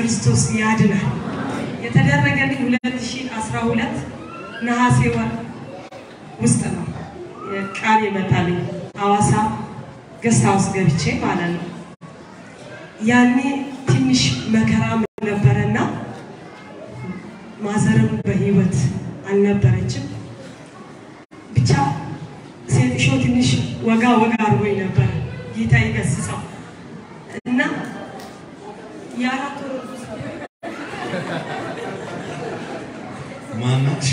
ክርስቶስ ያድናል። የተደረገልኝ 2012 ነሐሴ ወር ውስጥ ነው ቃል የመጣልኝ ሐዋሳ ገስት ሃውስ ገብቼ ማለት ነው። ያኔ ትንሽ መከራም ነበረና ማዘርም በህይወት አልነበረችም። ብቻ ሴትሾ ትንሽ ወጋ ወጋ አድርጎኝ ነበር። ጌታ ይገስጸው እና የአራት ወር ማናት?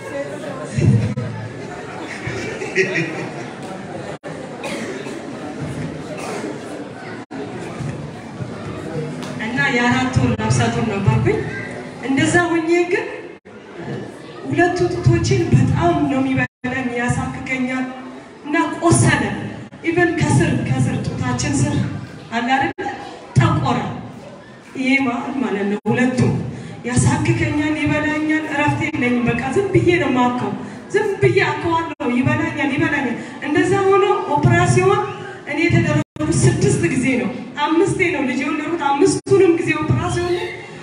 እና የአራት ወር ነፍሰ ጡር ነበርኩኝ። እንደዛ ሆኜ ግን ሁለቱ ጡቶችን በጣም ነው የሚበላኝ፣ ያሳክከኛል እና ቆሰለ። ኢቨን ከስር ከስር ጡታችን ስር አለ አይደል ጠቆረ። ይሄ ማለት ማለት ነው ሁለቱም ያሳክከኛል፣ ይበላኛል፣ እረፍት የለኝም። በቃ ዝም ብዬ ነው የማከው፣ ዝም ብዬ አከዋለሁ። ይበላኛል፣ ይበላኛል። እንደዛ ሆኖ ኦፕራሲዮን እኔ የተደረጉት ስድስት ጊዜ ነው፣ አምስቴ ነው ልጅ የወለዱት። አምስቱንም ጊዜ ኦፕራሲዮን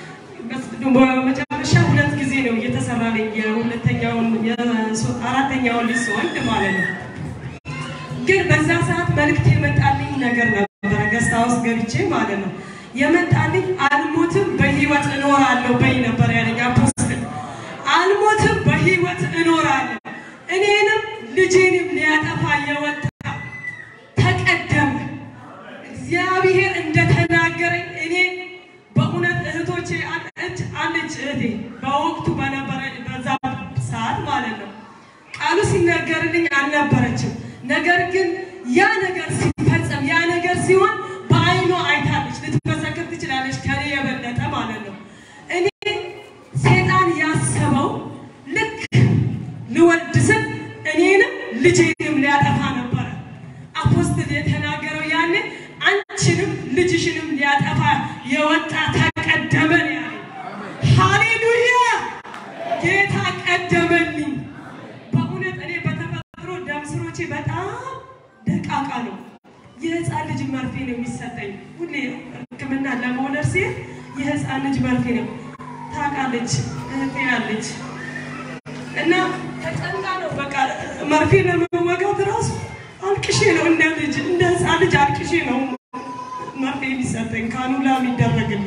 በመጨረሻ ሁለት ጊዜ ነው እየተሰራልኝ የሁለተኛውን አራተኛውን ልጅ ስወልድ ማለት ነው። ግን በዛ ሰዓት መልእክት የመጣልኝ ነገር ነበረ። ገስት ሃውስ ገብቼ ማለት ነው የመጣልኝ አልሞትም በህይወት እኖራለሁ በይ ነበር ያለኝ አፖስትል። አልሞትም በህይወት እኖራለሁ። እኔንም ልጄንም ሊያጠፋ የወጣ ተቀደመ። እግዚአብሔር እንደተናገረኝ እኔ በእውነት እህቶቼ አለች አለች እህቴ በወቅቱ በነበረ በዛ ሰዓት ማለት ነው ቃሉ ሲነገርልኝ አልነበረችም። ነገር ግን ያ ነገር ሲፈጸም ያ ነገር ሲሆን በአይኗ አይታለች። ልትመሰክር ትችላለች ከኔ የበለጠ ማለት ነው። እኔ ሴጣን ያሰበው ልክ ልወልድ ስል እኔንም ልጄንም ሊያጠፋ ነበረ። አፖስትል የተናገረው ያኔ አንቺንም ልጅሽንም ሊያጠፋ የወጣ ተቀደመ ነው ያለው። ሃሌሉያ! ጌታ ቀደመልኝ። በእውነት እኔ በተፈጥሮ ደም ስሮቼ በጣም ደቃቃ ነው። የህፃን ልጅ መርፌ ነው የሚሰጠኝ ሁሌ ሕክምና ለመውለድ ሲል የህፃን ልጅ መርፌ ነው። ታውቃለች እህቴ ያለች እና ተጨንቃ ነው በቃ መርፌ ለመወጋት ራሱ አልቅሼ ነው እንደ ልጅ እንደ ህፃን ልጅ አልቅሼ ነው መርፌ የሚሰጠኝ ካኑላ የሚደረግልኝ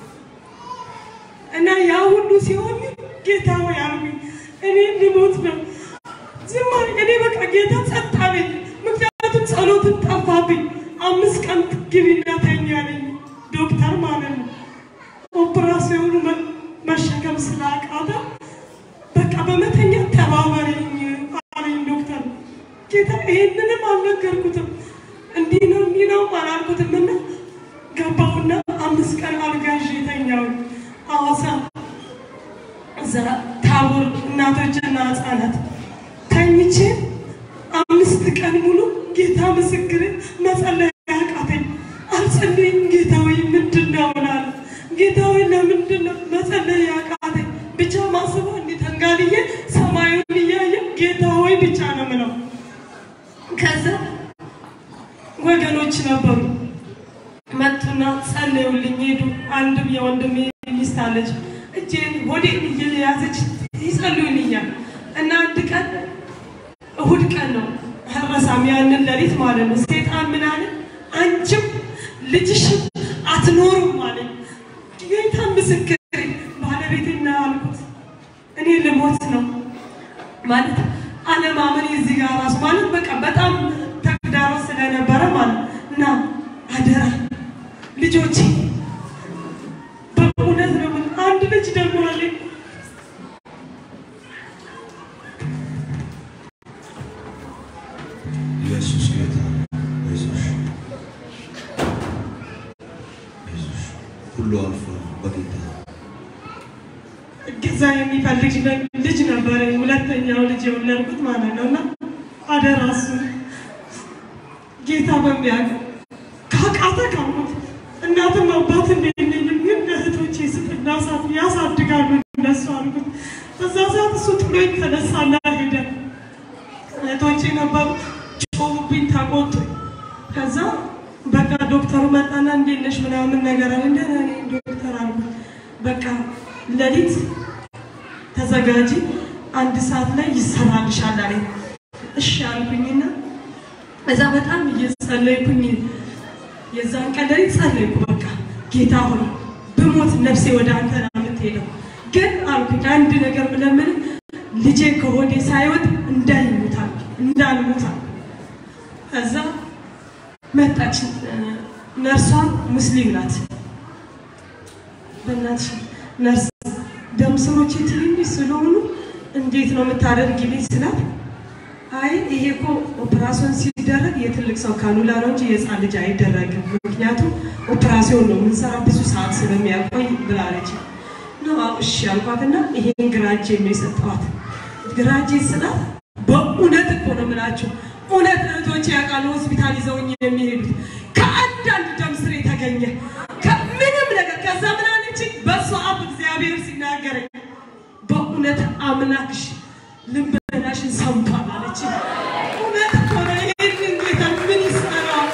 እና ያ ሁሉ ሲሆን ጌታ ሆይ አልኩኝ፣ እኔ ልሞት ነው። ዝም አለኝ። እኔ በቃ ጌታ ጸጥ አለኝ። ምክንያቱም ጸሎትን ጠፋብኝ። አምስት ቀን ግቢና ተኛ አለኝ ዶክተር ማለት ነው። ኦፕራሲዮኑ መ- መሸከም ስላቃተ በቃ በመተኛ ተባበረኝ አለኝ ዶክተር። ጌታ ይሄንንም አልነገርኩትም። እንዲህ ነው እንዲህ ነው አላልኩትም እና ገባሁና አምስት ቀን አልጋ ይዤ ተኛሁ ሐዋሳ እዛ ታቦር እናቶችና ህፃናት ተኝቼ አምስት ቀን ሙሉ ጌታ ምስክር መጸለይ ያቃተኝ። አልጸልይም ጌታ ወይ ምንድን ነው እላለሁ። ጌታ ወይ ለምንድን ነው መጸለይ ያቃተኝ? ብቻ ማስበው እንዲህ ተንጋልዬ ሰማዩን እያየ ጌታ ወይ ብቻ ነው ምለው። ከዛ ወገኖች ነበሩ መጡና ጸለዩልኝ ሄዱ። አንድም የወንድሜ ሚስት አለች እጄን ሆዴን እየያዘች ይጸልዩልኛል እና አንድ ቀን እሁድ ቀን ነው ረሳም ያንን ሌሊት ማለት ነው። ሴጣን ምን አለ? አንቺም ልጅሽም አትኖሩም ማለት ጌታ ምስክር ባለቤቴና አልኩት እኔ ልሞት ነው ማለት አለማመን እዚህ ጋር ራሱ ማለት በቃ በጣም ተግዳሮት ስለነበረ ማለት እና አደራ ልጆቼ በእውነት ነው የምልህ፣ አንድ ልጅ ደግሞ አለኝ ኢየሱስ ጌታ ነው። አይዞሽ አይዞሽ፣ ሁሉ አልፏል በጌታ እገዛ የሚፈልግ ነ- ልጅ ነበረ። ሁለተኛው ልጅ የወለድኩት ማለት ነው እና አደራ እሱ ጌታ በሚያውቀው ካቃተ ካሙት እናትም አባትም የለኝም፣ ግን እህቶቼ ስጥና ሳት ያሳድጋሉ እነሱ አልኩት። በዛ ሰዓት እሱ ጥሎኝ ተነሳና ሄደ። እህቶቼ ነበሩ ጮሁብኝ፣ ተቆጡ። ከዛ በቃ ዶክተሩ መጣና እንዴት ነሽ ምናምን ነገር አለ። ደህና ነኝ ዶክተር አልኩት። በቃ ሌሊት ተዘጋጂ፣ አንድ ሰዓት ላይ ይሰራልሻል አለኝ። እሺ አልኩኝና እዛ በጣም እየጸለይኩኝ የዛን ቀን ሌሊት ጸለይኩ። በቃ ጌታ ሆይ ብሞት ነፍሴ ወደ አንተ ነው የምትሄደው፣ ግን አልኩኝ አንድ ነገር ምለምን ልጄ ከሆዴ ሳይወጥ እንዳይሞታል እንዳልሞታል። ከዛ መጣች ነርሷ ሙስሊም ናት። በእናትሽ ነርስ ደም ስሮቼ ትንንሽ ስለሆኑ እንዴት ነው የምታደርጊልኝ ስላት፣ አይ ይሄ እኮ ኦፕራሲዮን ሲደረግ የትልቅ ሰው ካኑላ ነው እንጂ የህፃን ልጅ አይደረግም። ምክንያቱም ኦፕራሲዮን ነው የምንሰራ ብዙ ሰዓት ስለሚያቆይ ብላለች። ነው እሺ አልኳትና ይሄን ግራ እጄን ነው የሰጠኋት። ግራ እጄን ስላት በእውነት እኮ ነው የምላቸው እውነት እህቶቼ ያውቃሉ ሆስፒታል ይዘውኝ የሚሄዱት ከአንዳንድ ደም ስር የተገኘ ከምንም ነገር ከዛ ምን አለችኝ? በእሱ አፍ እግዚአብሔር ሲናገረኝ በእውነት አምላክሽ ልመናሽን ሰምቷል አለችኝ። እውነት እኮ ነው። ይህንን ጌታ ምን ይሰራል?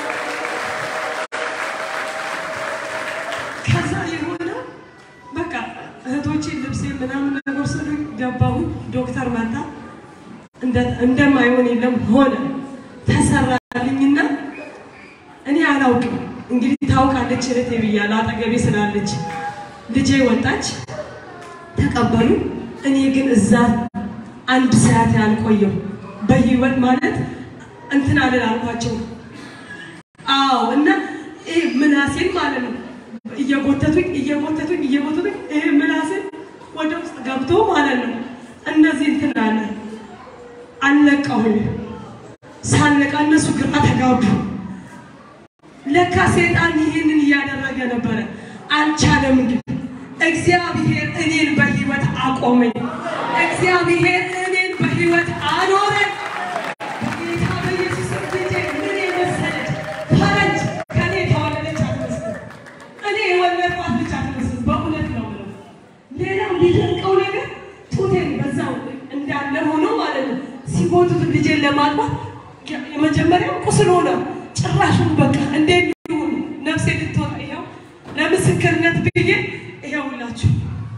ከዛ የሆነው በቃ እህቶቼ ልብሴ ምናምን ነገር ስሉ ገባሁ። ዶክተር መጣ። እንደማይሆን የለም ሆነ ተሰራልኝና እኔ አላውቅም እንግዲህ ታውቃለች እህቴ ብያለሁ አጠገቤ ስላለች ልጄ ወጣች ተቀበሉ እኔ ግን እዛ አንድ ሰዓት ያልቆየው በህይወት ማለት እንትን አለን አልኳቸው አዎ እና ይህ ምናሴን ማለት ነው እየጎተቱኝ እየጎተቱኝ እየጎተቱኝ ይህ ምናሴን ወደ ውስጥ ገብቶ ማለት ነው እነዚህ እንትን አለ አለቀሁኝ ሳለቃ እነሱ ግራ ተጋቡ። ለካ ሴጣን ይህንን እያደረገ ነበረ። አልቻለም። ግን እግዚአብሔር እኔን በህይወት አቆመኝ። እግዚአብሔር እኔን በህይወት አኖረኝ። በጌታ በኢየሱስ ልጄ ምን የመሰለች ፈረንጅ ከኔ የተወለደች አትመስልም። እኔ የወለድኳት ልጅ አትመስልም። በእውነት ነው የምለው። ሌላው ሊደንቀው ነገር ጡቴን በዛው እንዳለ ሆኖ ማለት ነው ሲጎቱት ልጄን ለማጥባት የመጀመሪያው ቁስል ሆነ። ጭራሹን በቃ እንዴት ይሁን ነፍሴ ልትወጣ ይኸው ለምስክርነት ብዬ ይኸው ሁላችሁ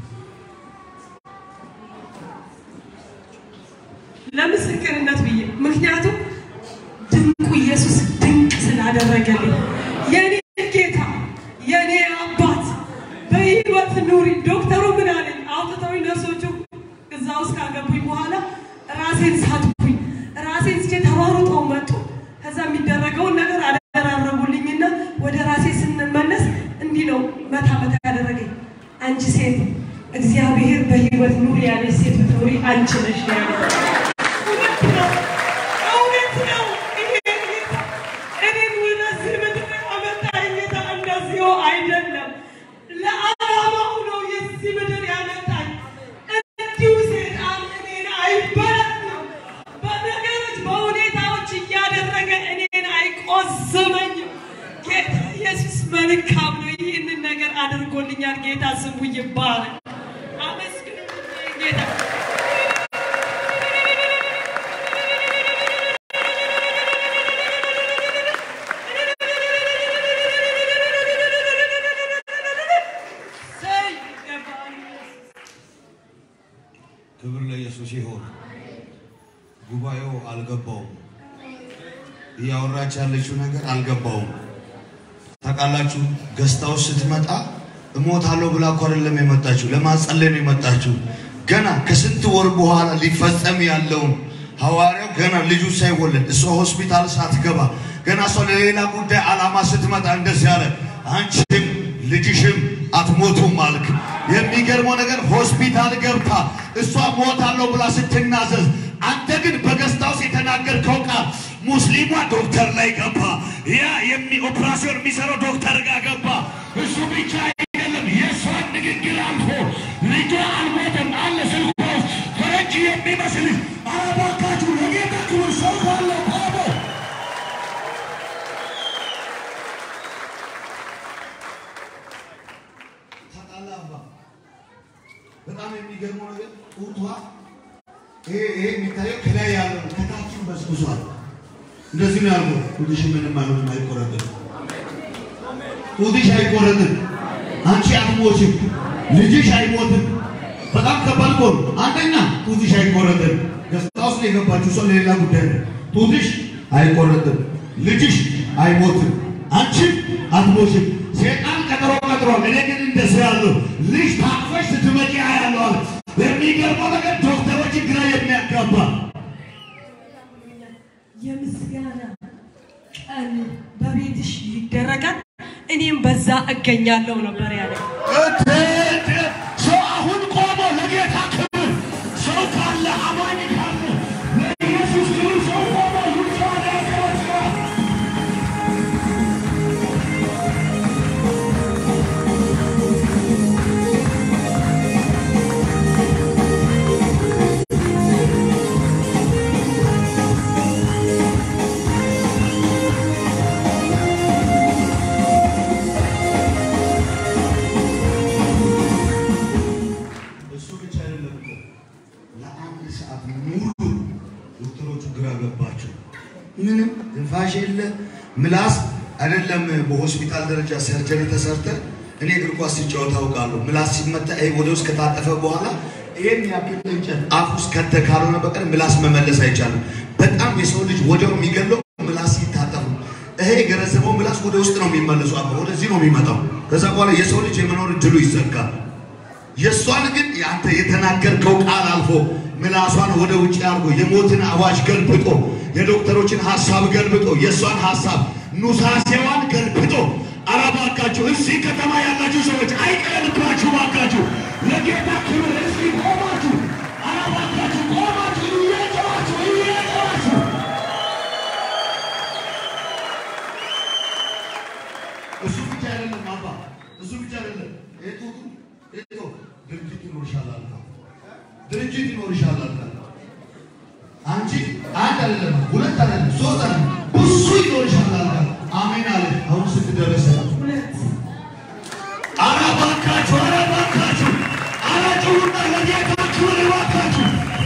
ለምስክርነት ብዬ ምክንያቱም ድንቁ ኢየሱስ ድንቅ ስላደረገልኝ የኔ ጌታ የኔ አባት በህይወት ኑሪ። ዶክተሩ ምን አለኝ? አውጥተውኝ ነርሶቹ እዛ ውስጥ ካገቡኝ በኋላ ራሴን ሳትኩኝ። ራሴን ስቼ ተሯሩጠው መጡ። ከዛ የሚደረገውን ነገር አደራረጉልኝና ወደ ራሴ ስንመለስ እንዲህ ነው መታ መታ ያደረገኝ። አንቺ ሴት እግዚአብሔር በህይወት ኑሪ ያለች ሴት ብትኖሪ አንቺ ነሽ ያለ እውነት ነው፣ እውነት ነው። ይሄ ጌታ እኔን ወደዚህ ምድር ያመጣኝ ጌታ እንደዚሁ አይደለም። ለዓላማው ነው የዚህ ምድር ያመጣኝ። እንዲሁ ሴጣን እኔን አይበረትም። በነገሮች በሁኔታዎች እያደረገ እኔን አይቆዝመኝም። ጌታ ኢየሱስ መልካም ነው። ይህንን ነገር አድርጎልኛል። ጌታ ስሙ ይባረክ። አመስግኑልኝ ጌታ ሰይ ይገባል። ክብር ለኢየሱስ ይሁን። ጉባኤው አልገባውም። እያወራች ያለችው ነገር አልገባውም። ታውቃላችሁ፣ ገስታው ስትመጣ እሞታለሁ ብላ እኮ አይደለም የመጣችሁ፣ ለማጸለይ ነው የመጣችሁ። ገና ከስንት ወር በኋላ ሊፈጸም ያለውን ሐዋርያው ገና ልጁ ሳይወለድ እሷ ሆስፒታል ሳትገባ ገና እሷ ለሌላ ጉዳይ ዓላማ ስትመጣ እንደዚህ አለ፣ አንቺም ልጅሽም አትሞቱም አልክ። የሚገርመው ነገር ሆስፒታል ገብታ እሷ ሞታለሁ ብላ ስትናዘዝ፣ አንተ ግን በገስታውስ የተናገርከው ቃል ሙስሊሟ ዶክተር ላይ ገባ። ያ የሚ ኦፕራሲዮን የሚሰራው ዶክተር ጋር ገባ። እሱ ብቻ አይደለም፣ የእሷን ንግግር አልፎ ልጇ አልሞተም አለ ስልኳ ውስጥ ፈረንጅ የሚመስል አረባካችሁ ለጌታ ክብር ሰው ካለ ቆሞ ታውቃለህ አባ፣ በጣም የሚገርመው ነገር ጡቷ ይሄ ይሄ የሚታየው ከላይ ያለው ነው፣ ከታችን በስብሷል። እንደዚህ ነው ያልኩት። ጡትሽ ምንም አይሆንም፣ አይቆረጥም። ጡትሽ አይቆረጥም። አንቺ አትሞችም፣ ልጅሽ አይሞትም። በጣም ከባድ እኮ ነው። አንደኛ ጡትሽ አይቆረጥም። ገስታ ውስጥ የገባችው ሰው ለሌላ ጉዳይ ነው። ጡትሽ አይቆረጥም፣ ልጅሽ አይሞትም፣ አንቺም አትሞችም። ሴጣን ቀጠሮ ቀጥሯል። እኔ ግን እንደሱ ያለው ልጅ ታቅፈሽ ስትመጪ ያለው አለ። የሚገርመው ነገር ዶክተሮች ግራ የሚያጋባ የምስጋና ቀን በቤትሽ ይደረጋል፣ እኔም በዛ እገኛለሁ ነበር ያለ። ሰው አሁን ቆሞ ለጌታ ክብር ሰው ካለ አማኝ ካለ ለኢየሱስ ክብር ሰው ቆሞ ይጫወት ያጨበጭባል። እሱ ብቻ አይደለም እኮ ለአንድ ሰዓት ሙሉ ዶክተሮቹ ግራ ገባቸው። ምንም ትንፋሽ የለ ምላስ አይደለም። በሆስፒታል ደረጃ ሰርጀሪ ተሰርተ እኔ እግር ኳስ ሲጫወት አውቃለሁ። ምላስ ሲመታ ይሄ ወደ ውስጥ ከታጠፈ በኋላ ይሄን ያክል እንጨት አፍ ውስጥ ከተ ካልሆነ በቀር ምላስ መመለስ አይቻልም። በጣም የሰው ልጅ ወዲያው የሚገለው ምላስ ሲታጠፉ ይሄ የገረዘበው ምላስ ወደ ውስጥ ነው የሚመለሱ አባ ወደዚህ ነው የሚመጣው። ከዛ በኋላ የሰው ልጅ የመኖር እድሉ ይዘጋል። የእሷን ግን አንተ የተናገርከው ቃል አልፎ ምላሷን ወደ ውጭ አድርጎ የሞትን አዋጅ ገልብጦ የዶክተሮችን ሀሳብ ገልብጦ የእሷን ሀሳብ ኑሳሴዋን ገልብጦ አላባካችሁ እዚህ ከተማ ያላችሁ ሰዎች አይቀርባችሁ ባካችሁ ለጌታ ክብር እዚህ ቆማችሁ አላባካችሁ ቆማችሁ እየጨዋችሁ እየጨዋችሁ እሱ ብቻ አይደለም አባ እሱ ብቻ አይደለም ኤቶቱ ኤቶ ድርጅት ይኖርሻል አልካ ድርጅት ይኖርሻል አልካ አንቺ አንድ አይደለም ሁለት አይደለም ሶስት አይደለም ብዙ ይኖርሻል አልካ አሜን አለ አሁን ስትደረሰ ሁለት ኧረ እባካችሁ ኧረ እባካችሁ ኧረ ጩኹና ለጌታ ክብር እባካችሁ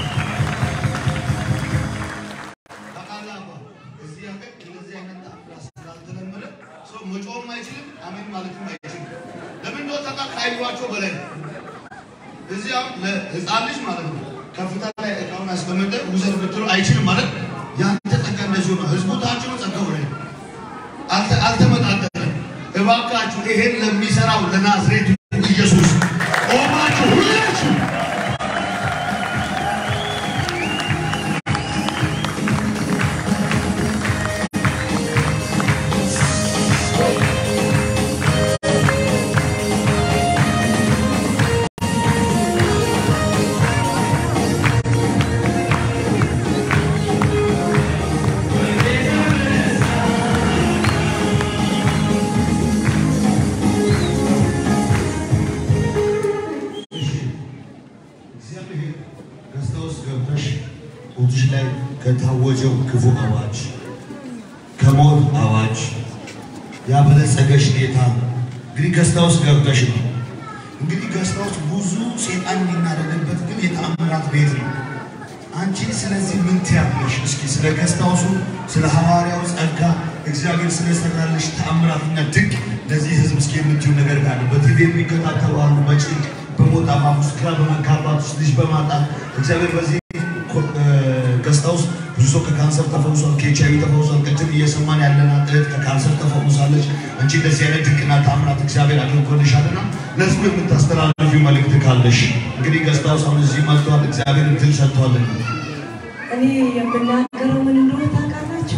ታውቃለህ አባ እዚህ ሀገር እንደዚህ አይነት አፍላ ስላልተለመደ ሰው መጮህም አይችልም አሜን ማለትም አይችልም ለምን እንደው ተቃ ካይሏቸው በላይ ነው እዚህ አሁን ለህፃን ልጅ ማለት ነው ከፍታ ላይ እቃውን ያስቀመጠ ውሰድ ብትለው አይችልም ማለት ያንተ ጸጋ እንደዚሁ ነው ህዝቡ ታች ነው ጸጋው ላይ ነው አልተ- አልተመጣጠንም። እባካችሁ ይሄን ለሚሰራው ለናዝሬቱ ኢየሱስ ቆማችሁ ሁላችሁ እግዚአብሔር ደስታ ውስጥ ገብተሽ ጡትሽ ላይ ከታወጀው ክፉ አዋጅ ከሞት አዋጅ ያበለጸገሽ ጌታ እንግዲህ ገስታ ውስጥ ገብተሽ ነው። እንግዲህ ገስታ ውስጥ ብዙ ሴጣን የሚናደድበት ግን የተአምራት ቤት ነው። አንቺ ስለዚህ ምን ትያለሽ? እስኪ ስለ ገስታውሱ ስለ ሐዋርያው ጸጋ እግዚአብሔር ስለሰራልሽ ተአምራትና ድንቅ ለዚህ ህዝብ እስኪ የምትዩ ነገር ካለ በቲቪ የሚከታተሉ አሉ። በጭንቅ በሞት አፋፍ ውስጥ ግራ በመጋባት ውስጥ ልጅ በማጣት እግዚአብሔር በዚህ ገስታ ውስጥ ብዙ ሰው ከካንሰር ተፈውሷል፣ ከኤች አይ ቪ ተፈውሷል። ቅድም እየሰማን ያለናት እህት ከካንሰር ተፈውሳለች። አንቺ እንደዚህ አይነት ድንቅና ተአምራት እግዚአብሔር አድርጎልሻልና ለህዝቡ የምታስተላልፊው መልእክት ካለሽ እንግዲህ ገስታ ውስጥ አሁን እዚህ መጥቷል። እግዚአብሔር እድል ሰጥቷልና እኔ የምናገረው ምን እንደሆነ ታውቃላችሁ?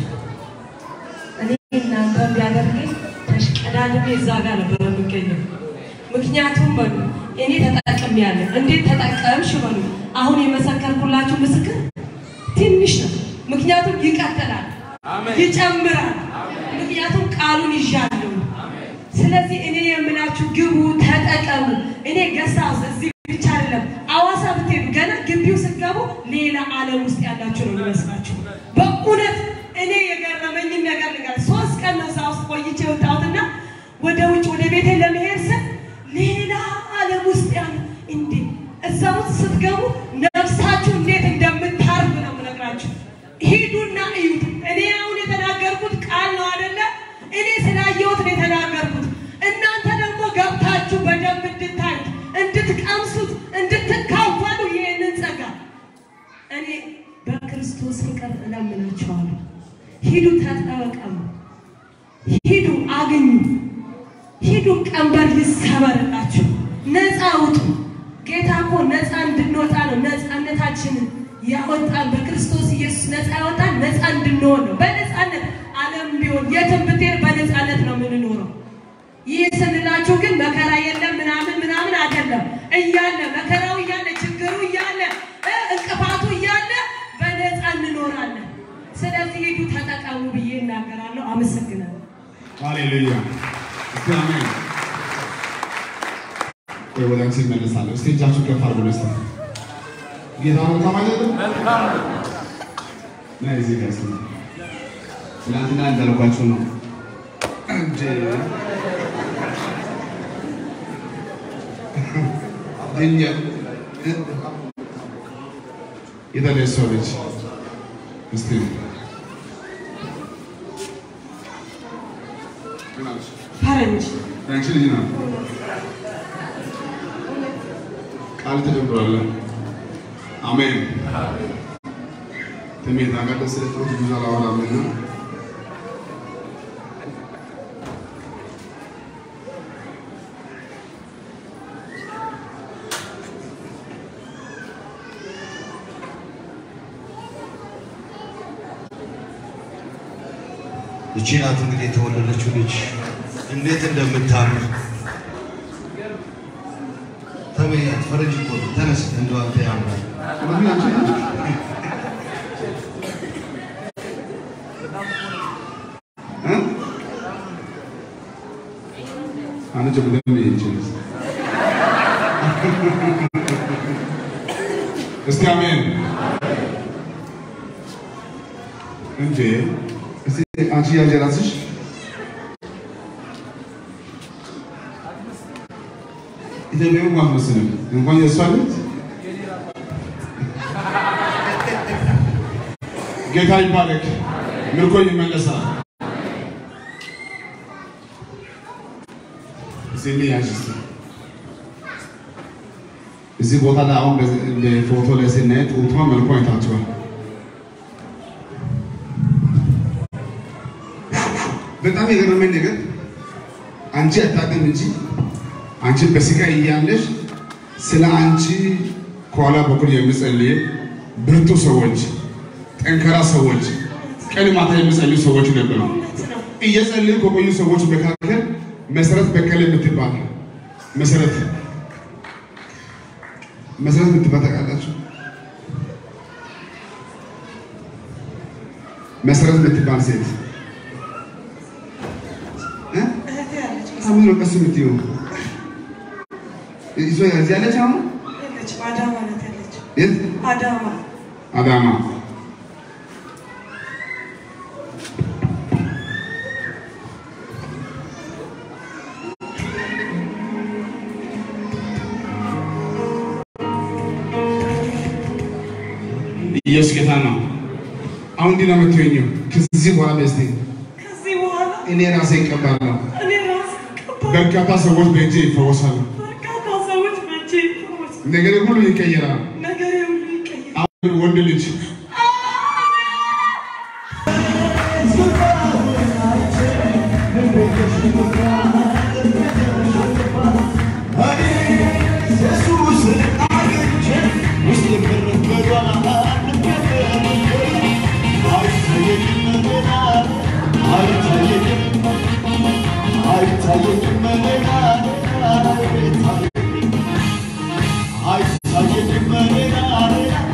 እኔ እናንተ ቢያደርገኝ ተሽቀዳድሜ እዛ ጋር ነበር የምገኘው። ምክንያቱም በሉ እኔ ተጠቅሜያለሁ። እንዴት ተጠቀምሽ በሉ። አሁን የመሰከርኩላችሁ ምስክር ትንሽ ነው። ምክንያቱም ይቀጥላል፣ ይጨምራል። ምክንያቱም ቃሉን ይዣለሁ። ስለዚህ እኔ የምላችሁ ግቡ፣ ተጠቀሙ። እኔ ገሳ እዚህ ብቻ አይደለም አዋሳ ብትሄዱ ገና ግቢው ስትገቡ ሌላ ዓለም ውስጥ ያላችሁ ነው የሚመስላችሁ። በእውነት እኔ የገረመኝን ነገር ንገር። ሶስት ቀን ነው እዛ ውስጥ ቆይቼ የወጣሁትና ወደ ውጭ ወደ ቤቴ ለመሄድ ስል ሌላ ዓለም ውስጥ ያለ እንዴ እዛ ውስጥ ስትገቡ ነፍሳችሁ እንዴት እንደምታርፍ ነው የምነግራችሁ። ሂዱና እዩት። እኔ አሁን የተናገርኩት ቃል ነው አይደለ? እኔ ስላየሁት ነው የተናገርኩት። እናንተ ደግሞ ገብታችሁ በ ይሰበርላችሁ። ነፃ ውጡ። ጌታ እኮ ነፃ እንድንወጣ ነው። ነፃነታችንን ያወጣን በክርስቶስ ኢየሱስ ነፃ ያወጣን ነፃ እንድንሆን ነው። በነፃነት ዓለም ቢሆን የትም ብትሄድ በነፃነት ነው የምንኖረው። ይህ ስንላችሁ ግን መከራ የለም ምናምን ምናምን አይደለም። እያለ መከራው እያለ ችግሩ እያለ እ እንቅፋቱ እያለ በነፃ እንኖራለን። ስለዚህ ሂዱ ተጠቀሙ ብዬ እናገራለሁ። አመሰግናለሁ። ሃሌሉያ እስቲ አሜን። ወይ ወደ አንቺ እመለሳለሁ። እስቲ እጃችሁ ከፍ አድርጉ። እስቲ ጌታ መልካም አይደለም? ና እዚህ ጋር እስቲ ትናንትና እንዳልኳችሁ ነው እንደ እኛ የተነሳው ልጅ እስቲ ምን አልሽ? ፈረንጅ ያንቺ ልጅ ናት። ቃል ተጀምሯል። አሜን። ትሜት አጋደ ስለ ጥሩት ብዙ አላወራም እና እቺ ናት እንግዲህ የተወለደችው ልጅ እንዴት እንደምታምር ተመያት። ፈረንጅ እኮ ነው። ተነስ እንደው አንተ ያምራል። ማን አንቺ ናት? እ? አንቺ በደንብ ይችላል። እስቲ አሜን እንዴ! እስቲ አንቺ ያዥ እራስሽ ኢትዮጵያዊ አትመስልም። እንኳን የእሷ ልጅ ጌታ ይባረክ። ምርኮ ይመለሳል። እዚህ ያዥ እስቲ እዚህ ቦታ ላይ አሁን በዚህ- በፎቶ ላይ ስናይ ጡቷ መልኳ አይታችኋል። በጣም የገረመኝ ነገር አንቺ አታውቅም እንጂ አንቺ በስቃይ እያለሽ ስለ አንቺ ከኋላ በኩል የሚጸልይ ብርቱ ሰዎች፣ ጠንካራ ሰዎች፣ ቀን ማታ የሚጸልዩ ሰዎች ነበሩ። እውነት ነው። እየጸለዩ ከቆዩ ሰዎች መካከል መሰረት በቀለ የምትባል መሰረት መሰረት የምትባል ታውቃላችሁ? መሰረት የምትባል ሴት እ? እህቴ ያለች አሁን ነው ቀስ የምትይው እሷ እዚህ ያለች አሁን ያለች አዳማ ናት ያለች የት አዳማ አዳማ ኢየሱስ ጌታ ነው። አሁን እንዲህ ነው የምትሆኚው። ከዚህ በኋላ በስቲ ከዚህ በኋላ እኔ ራሴ እቀባለሁ። እኔ ራሴ ቀባ በርካታ ሰዎች በእጄ ይፈወሳሉ። በርካታ ሰዎች በእጄ ይፈወስ ነገር ሁሉ ይቀየራል። ነገር ሁሉ ይቀየራል። አሁን ወንድ ልጅ አይታየኝም